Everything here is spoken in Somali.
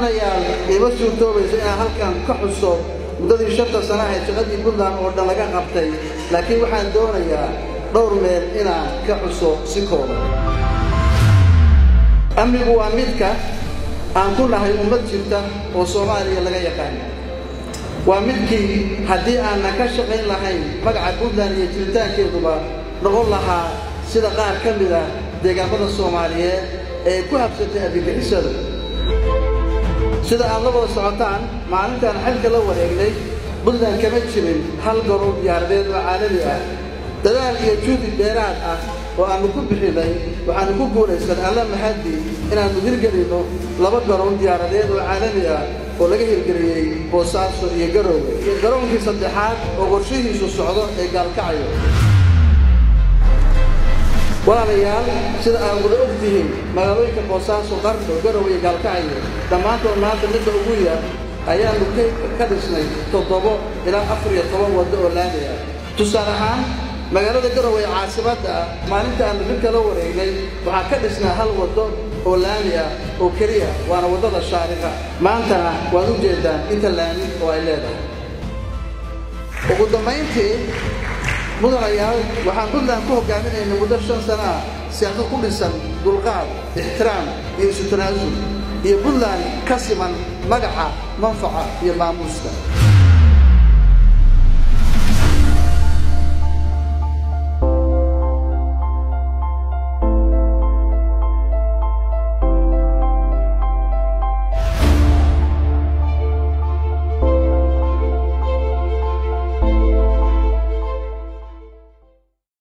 mudanayaal iima suurtoobayso inaan halkan ka xuso muddadii shanta sana ee shaqadii puntland oo dhan laga qabtay laakiin waxaan doonayaa dhowr meel inaan ka xuso si kooban amnigu waa midka aan ku nahay ummad jirta oo soomaaliya laga yaqaan waa midkii haddii aanan ka shaqayn lahayn magaca puntland iyo jiritaankeeduba noqon lahaa sida qaar ka mid ah deegaamada soomaaliyeed ee ku habsatay argagixisada sida aad la wada socotaan maalintaan xilka la wareegnay puntland kama jirin hal garoon diyaaradeed oo caalami ah dadaal iyo juhdi dheeraad ah oo aannu ku bixinay waxaannu ku guulaysan alla mahadii inaannu hirgelinno laba garoon diyaaradeed oo caalami ah oo laga hirgeliyey boosaaso iyo garoowe iyo garoonkii saddexaad oo qorshihiisu socdo ee gaalkacayo walaalayaal sida aad wada og tihiin magaalooyinka boosaaso qardo garowe iyo gaalkacayo dhammaantood maanta midda ugu yar ayaannu ka dhisnay toddobo ilaa afar iyo toban waddo oo laami ah tusaale ahaan magaalada garowe ee caasimadda ah maalinta aannu xilka la wareegnay waxaa ka dhisnaa hal waddo oo laami ah oo keliya waana waddada shaariqa maantana waad u jeeddaan inta laami oo ay leedahay ugu dambayntii mudanayaal waxaan puntland ku hogaaminaynay muddo shan sana ah siyaasad ku dhisan dulqaad ixtiraam iyo isu tanaasul iyo puntland ka siman magaca manfaca iyo maamuuska